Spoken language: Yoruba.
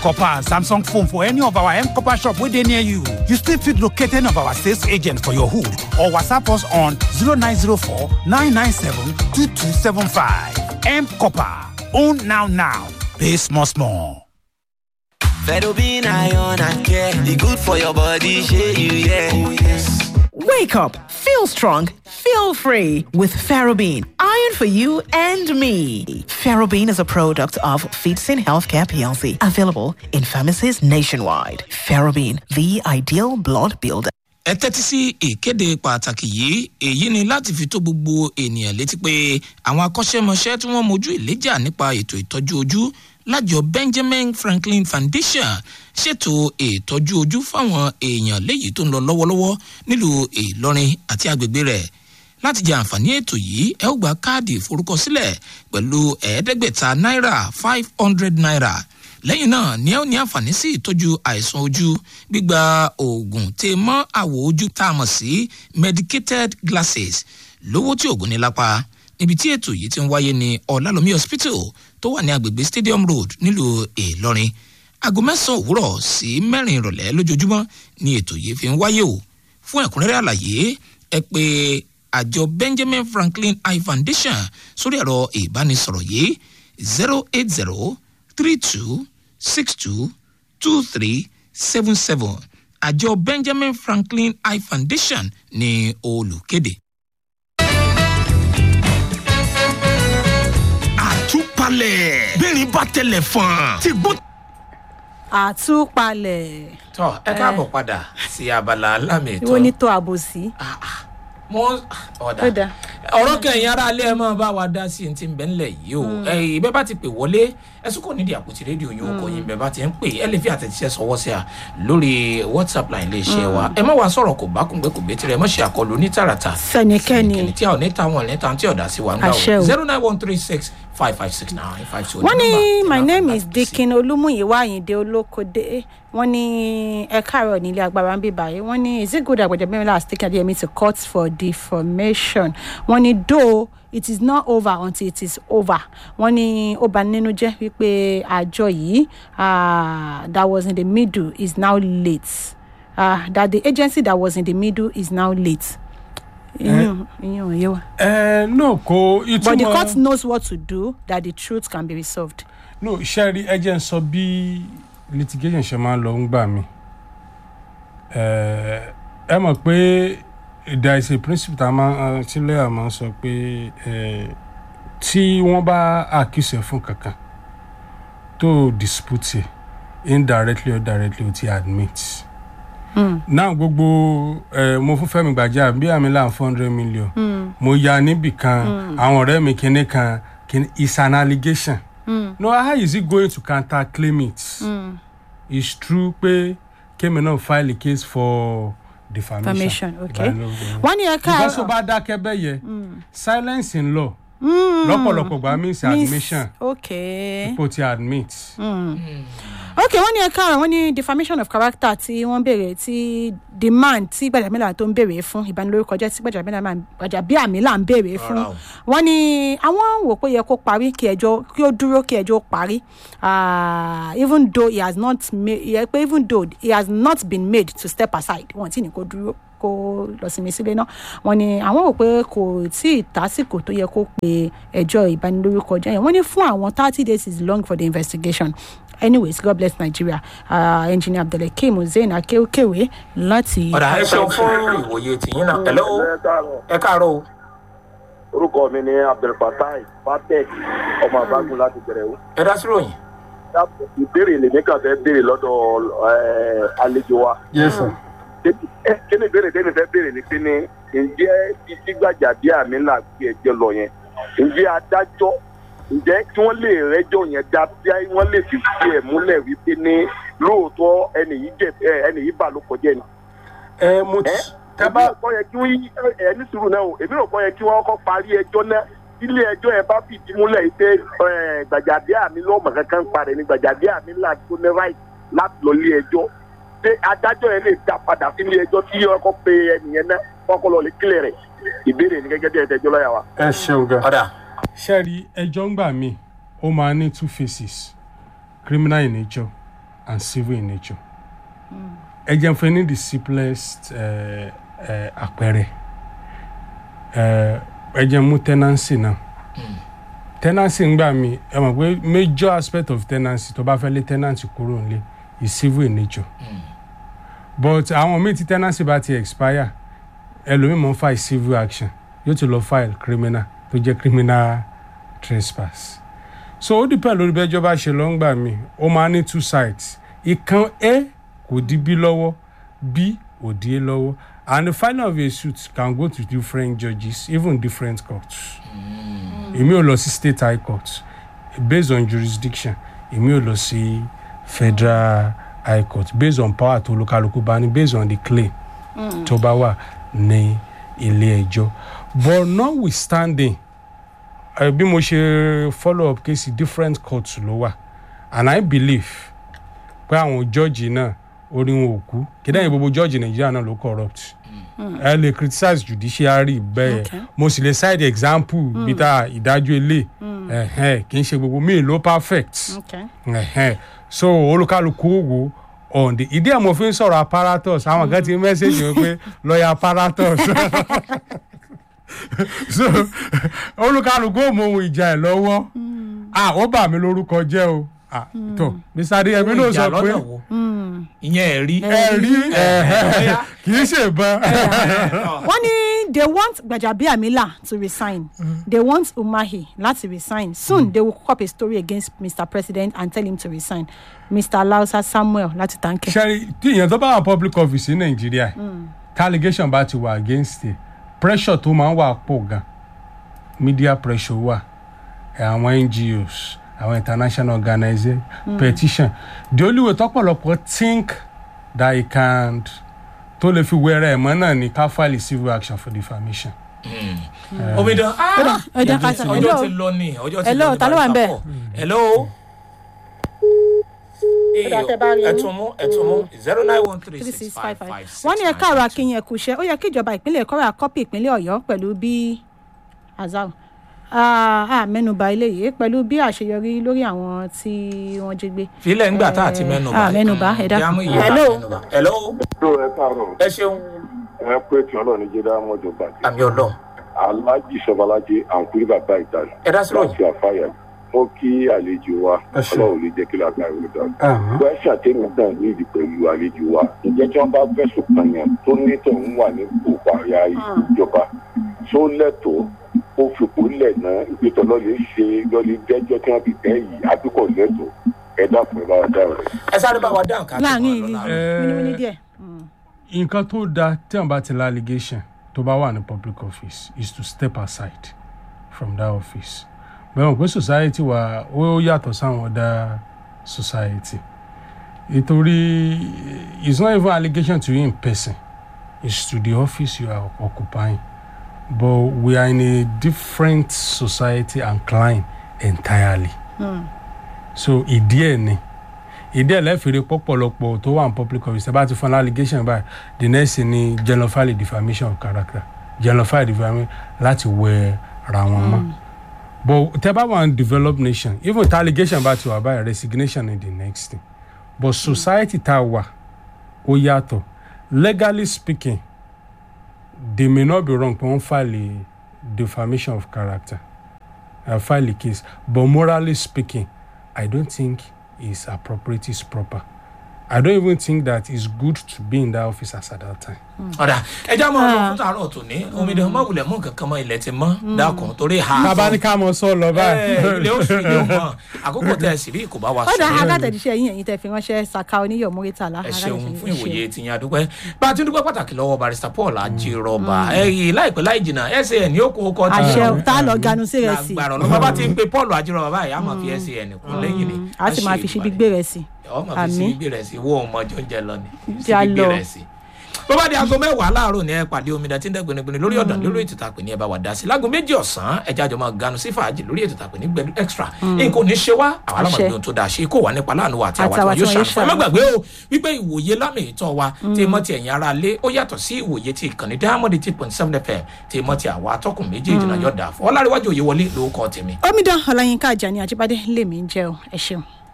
copper and samsung phone for any of our m copper shop wey dey near you you still fit locate any of our sales agent for your hood or whatsapp us on 0904 997 2275 m copper own now now pay small small. Ferrobin iron and care, e good for your body, shey you yeah. Oh yes. Wake up, feel strong, feel free with Ferrobin. Iron for you and me. Ferrobin is a product of Feetsin Healthcare PLC, available in pharmacies nationwide. Ferrobin, the ideal blood builder. ẹ tẹ́tí sí ìkéde pàtàkì yìí èyí ni láti fi tó gbogbo ènìyàn létí pé àwọn akọ́ṣẹ́mọṣẹ́ tí wọ́n mojú ìléjà nípa ètò ìtọ́jú ojú lájọ benjamin franklin foundation ṣètò ìtọ́jú ojú fáwọn èèyàn léyìí tó ń lọ lọ́wọ́lọ́wọ́ nílùú ìlọrin àti agbègbè rẹ̀ láti jẹ àǹfààní ètò yìí ẹ ó gba káàdì ìforúkọsílẹ̀ pẹ̀lú ẹ̀ẹ́dẹ́gbẹ̀ta náírà five hundred naira lẹ́yìn náà ni ẹ ó ní àǹfààní sí ìtọ́jú àìsàn ojú gbígba oògùn tè mọ́ àwọ̀ ojú tá a mọ̀ sí medicated glasses lówó tí oògùn ní lápá níbi tí ètò yìí ti ń wáyé ní ọ̀làlómi hospital tó wà ní agbègbè stadium road nílùú ìlọrin aago mẹ́sàn-án òwúrọ̀ sí mẹ́rin ìrọ̀lẹ́ lójoojúmọ́ ni ètò yìí fi ń wáyé o fún ẹ̀kúnrẹ́rẹ́ àlàyé ẹ pé àjọ benjamin franklin eye foundation sórí ẹ̀rọ ìbánisọ̀rọ̀ yìí zero eight zero three two six two two three seven seven àjọ benjamin franklin eye foundation ní olùkéde. àtúpalẹ̀ bẹ́ẹ̀ni bá tẹlẹ̀ fọ́n ti gbó. àtúpalẹ̀. tọ́ ẹ káàbọ̀ padà sí abala alámì ètò. ìwọ ní tó àbòsí. mo Ó ọ̀dà dáa. ọ̀rọ̀ kẹyìn ara alẹ́ ẹ máa bá wa dá sí ti ń bẹ́ ńlẹ̀ yìí o ẹ̀yìn bẹ́ẹ̀ bá ti pè wọlé ẹ̀sùn kò nídìí àpótí rédíò yín o kò yín bẹ́ẹ̀ bá ti ń pè ẹ lè fi àtẹ̀jíṣẹ́ sọwọ́ sí a lórí whatsapp line lè ṣe wa ẹ má wàá sọ̀rọ̀ kò bá kùngbẹ́ kò bẹ́ẹ̀ tirẹ̀ ẹ má ṣe àkọlù ní tààràtà Sẹ́nikẹ́ni. tí a ò ní ta wọn ní ta tí ọ̀dà sí wa ń gbà Àṣẹ o o. zero nine one three six five five six nine five two. wọ́n ní my name is dikin olúmúyíwá àyìndé olókòdé wọ́n ní ẹ káàárọ̀ nílé agbára ń bí báyìí wọ́n ní is it good àgbẹ̀jẹ̀ mẹ́rin last take adéyẹmí to court for defamation wọ́n ní though it is not over until it is over wọ́n ní ó bà nínú jẹ́ wípé àjọ yìí ah, that was in the middle is now late uh, that the agency that was in the middle is now late. ìyún ìyún òye wa. ẹ no kò but the ìtumọ̀ court knows what to do that the truth can be resolved. no iṣẹ́ rí ẹ jẹ́ ń sọ bí litigation ṣe máa ń lọ ń gbà mí ẹ ẹ mọ̀ pé there is a principle tá a máa tí lẹ́yà máa ń sọ pé ẹ tí wọ́n bá accuse ẹ̀ fún kankan tó dispute ẹ̀ indirectly or directly o ti admit náà gbogbo ẹ mo fún fẹmi gbàjà bí àmì là ń four hundred million mo ya níbì kan àwọn ọ̀rẹ́ mi kinní kan kinní is an allegation no how is he going to counter claim it it's true pé kémi náà file a case for defamation Defamation, okay. Ìbánilórúkọ. wọ́n ní ẹ because tó káàárọ̀ bá dákẹ́ bẹ́ẹ̀ yẹ silence in law lọ́pọ̀lọpọ̀ gbà means admission okay kò ti admit. okay wọ́n ní ẹ káàárọ̀ wọ́n ní defamation of character tí wọ́n béèrè tí demand tí gbàjàmílà tó ń béèrè fún ìbanilórúkọ jẹ́ tí gbàjàmílà máa gbàjàbíàmílà ń béèrè fún Rárá o. wọ́n ní àwọn wò pé yẹ kó parí kí ẹjọ́ kí ó dúró kí ẹjọ́ parí Ah, even though he has not made yẹ pé even though he has not been made to step aside wọ́n ti ní kó dúró kó lọ sinmi sílé náà wọ́n ní àwọn wò pé kò tí ì tásìkò tó yẹ kó pe ẹjọ́ ìbanilórúkọ jẹ́ yẹn wọ́n ní fún àwọn thirty days is long for the investigation anyways god bless nigeria uh, engineer abdulhakeem hussein akeokewe láti. ọ̀dà ẹ ṣeun fún ìwòye tìyín náà hello ẹ káàárọ̀ o. orúkọ mi ni abdulfatai fatek ọmọ àbágun láti bẹ̀rẹ̀ o. ẹ dá sí ròyìn. ìbéèrè lèmi kàn fẹ́ béèrè lọ́dọ̀ eh, àlejò wa. yes sir. Eh, kí ni ìbéèrè tẹ́mi fẹ́ béèrè ni pé ní ǹjẹ́ títí gbàjà bí àmì là gbé ẹjọ́ lọ yẹn ǹjẹ́ adájọ́ ǹjẹ́ kí wọ́n lè rẹ́jọ́ yẹn dá bí wọ́n lè fi fi ẹ̀ múlẹ̀ wípé ní lóòótọ́ ẹnì yìí jẹ eh, ẹnì yìí bà ló kọjá ni. ẹ mo ti ẹ tábà èmi ò kọ́ yẹ kí wọ́n yí ẹ ní sùúrù náà o èmi ò kọ́ yẹ kí wọ́n kọ́ parí ẹjọ́ náà ilé ẹjọ́ yẹn bá fìdí múlẹ̀ yìí pé ẹ, gbàjàdé àmì lọ́mọ kankan ń parẹ́ ni gbàjàdé àmì là tó ní right láti lọ ilé ẹjọ́ pé adájọ́ yẹn lè dá padà sí ilé ẹjọ́ tí wọ́n kọ́ pe ẹnìyẹn náà wọ́n kọ́ lọ lè kílẹ̀ rẹ̀ ìbéèrè ní gẹ́gẹ́ bí ẹ̀ẹ́dẹ́jọ́ lọ́yà wa. ẹ ṣeun gan. ọ̀dà ṣẹ́ẹ̀rí ẹjọ́ ń gbà mí ó máa ní two faces criminal in nature and civil in nature ẹ jẹ́ fún ẹ ní the simplest eh, eh, àpẹẹrẹ Eh, ẹ jẹ́ mú tenancy náà tenancy ń gbà mí ẹ mọ̀ pé major aspect of tenancy tó bá fẹ́ lé tenancy kúrò nílé is civil in nature but àwọn míì tí tenancy bá ti expire ẹlòmíì mọ̀ ń file civil action yóò ti lọ file criminal tó jẹ́ criminal trespass so ó dìpẹ́ lórí bẹ́jọ́ bá ṣe lọ́ ń gbà mí ó máa ní two sides ìkan a kò di b lọ́wọ́ b ò di a lọ́wọ́ and the final of a suit can go to different judges even different courts èmi ò lọ sí state high court based on jurisdiction èmi ò lọ sí federal high court based on power tó olúkálukú bá ní based on the claim tó bá wà ní ilé ẹjọ́ but notwithstanding uh, bí mo ṣe follow up case different courts ló wà and i believe pé àwọn jọ́ọ̀jì náà orí wọn ò kú kíndà gbogbo jọ́ọ̀jì nàìjíríà náà ló corrupt ẹ lè criticize judiciary bẹ́ẹ̀ Okay. mo sì lè cite example bí tá ìdájọ́ ilé ẹ̀hẹ́n, kì í ṣe gbogbo míì ló perfect okay. ẹ̀hẹ́n. so olúkálukú wo on the ìdí ẹ̀ mo fi ń sọ̀rọ̀ apparatus àwọn kan ti mẹ́sẹ̀gì wọn pé lọ́ọ̀yà apparatus so olúkálukú ò mọ ohun ìjà ẹ̀ lọ́wọ́ ah ó bà mí lórúkọ jẹ́ o ah tó mr adéyẹmí ló ìjà sọ pé lọ́nà wo ìyẹn ẹ̀rí ẹ̀rí ẹ̀hẹ́n, kì í ṣèbọn wọ́n ní they want gbajabiamila to resign they want umahi láti resign soon they will cook up a story against mr president and tell him to resign mr lausa samuel láti tanke. ṣẹ́rí tí èèyàn tó bá wà public office ní nàìjíríà tí allegation bá ti wà against it pressure tó máa ń wà pọ̀ gan media pressure wà ẹ̀, àwọn ngos àwọn international organization petition the only way tọ́pọ̀lọpọ̀ think that he can tó lè fi wẹ́rẹ́ ẹ̀ mọ́ náà ni ká file civil action for defamation. omidan ah, ẹ jẹ́ ká sọ- ọjọ́ hello? ti lọ ní ọjọ́ ti Hello, lọ ní ta ló wà ń bẹ̀? Barrister Paul. hello. dá tẹ bá rí i. ẹtùmú ẹtùmú zero nine one three three six six five five five five six wọ́n ní ẹ̀ka ọ̀rọ̀ akínyìn ẹ̀kú iṣẹ́ ó yẹ kí ìjọba ìpínlẹ̀ kọ́ra kọ́pì ìpínlẹ̀ ọ̀yọ́ pẹ̀lú bí azal a mẹ́nuba eléyìí pẹ̀lú bí àṣeyọrí lórí àwọn tí wọ́n jí gbé. filẹ̀ ńgbà tá a ti mẹ́nu Ah, mẹ́nuba, ẹ dákun. Jámù ìyá Hello? mẹ́nuba. hello. tó ẹ káàárọ̀ ẹ ṣeun ẹ pé tí ọlọ́run ní jẹ́dá mọ́jọ bàjẹ́ àmì ọlọ́run alájì sọbalájẹ àǹkúrí bàbá ìdáná ẹ dá sí ròyìn. láti àfáyà mo kí àlejò wa Ẹ ṣé. ọlọ́run lè jẹ́ kí lágbára ìlú dáa gbẹ́sà tèmi náà ní ìdí pẹ̀lú àlejò wa ǹjẹ́ tí wọ́n bá fẹ̀sùn kàn yàn tó ní tòun wà ní òkú àyà ìjọba tó lẹ́tọ̀ọ́ ó fipò lẹ̀ náà ìgbésọ̀ lọ́lẹ̀ ṣe lọ́lẹ̀ dẹ́jọ́ tí wọ́n fi tẹ́ yìí àbíkọ̀ lẹ́tọ̀ọ́ ẹ dákun ẹ bá wa dáhùn rẹ̀. ẹ sáré bá wa dáhùn ká tó láàrin máa ìlú lọ láàrin. mímíní díẹ̀. nǹkan tó dáa tí wọn bá ti la allegation tó bá wà ní public office is to step aside from that office bẹ́ẹ̀ mọ̀ pé society wa ó yàtọ̀ sáwọn other society nítorí it's not even allegation to you in person it's to the office you are occupying but we are in a different society and clime entirely so ìdí ẹ̀ ni ìdí ẹ̀ lẹ́fìrí pọ̀pọ̀lọpọ̀ tó wà ní public office ẹ bá ti fún un allegation báyìí the next thing ni genophile defamation of character genophile defamation láti wẹ ra wọn mọ́ but tẹ bá wà ní developed nation even tí allegation bá ti wà báyìí resignation is the next thing but society tá a wà ó yàtọ̀ legally speaking they may not be wrong pé wọ́n file a defamation of character uh, file a case but morally speaking I don't think is appropriate is proper. I don't even think that it's good to be in that office as at that time. ọ̀dà ẹja máa lọ fún tààrọ̀ tòní omidan má wulẹ̀ mú nǹkan kan mọ́ ilẹ̀ ti mọ́ dákun torí ha Tábà ní ká mọ sọ lọ ẹ báyìí. ilé oṣù ilé mọ́ àkókò tẹ̀ sí rí kò bá wa ó dá sọ agátẹ̀jíṣẹ́ yín ẹ̀yin tẹ́ fi ránṣẹ́ saka oníyọ̀ mọ́rítàlá. ẹ ṣeun fún ìwòye tìyẹn adúpẹ́ bá a ti ń dúpẹ́ pàtàkì lọ́wọ́ barista paul ajírọ̀bà ẹ̀yìn láìpẹ́ láì jìnnà san yóò kó ọkọ tí àṣẹ tá a lọ ganu sí rẹ̀ sí. lágbára ọlọ́mọ bá ti ń pe paul ajírọ̀bà báyìí a máa fi san kún lẹ́yìn ni a sì máa fi ṣe gbígbé rẹ̀ sí. ọmọ fi sí gbígbé rẹ̀ sí wọ́n ọmọ jọ́njẹ lọ ni sí Já gbígbé lọ. rẹ̀ sí bó bá di aago mẹ́wàá láàárọ̀ ni ẹ pàdé omidan tí ń dẹ́ gbinigbini lórí ọ̀dàn lórí ètò ìtàpè ní ẹ bá wà dá sí láago méjì ọ̀sán ẹja àjọ máa ganu sí fàájì lórí ètò ìtàpè ní gbẹdú extra nǹkan ò ní ṣe wá àwọn alámọ̀gbé ohun tó dáa ṣe kó wà nípa láàánú wa àti àwọn Àti àti wọn àwọn yóò tí wọn yóò ṣàǹfà ẹ má ṣàánú. gbàgbé o wípé ìwòye lámì ìtọ́ wa tí mọ́ ti ẹ̀yìn ara lé ó yàtọ̀ sí ìwòye ti ìkànnì diamond eight point seven fm tí mọ́ ti àwọn atọ́kùn méjèèjì náà yọ̀ dà fún ọlárẹ̀wájú òye wọlé lórúkọ tèmi omidan ọláyínká àjàní àjíbádé lèmi ń jẹ́ o ẹ ṣeun.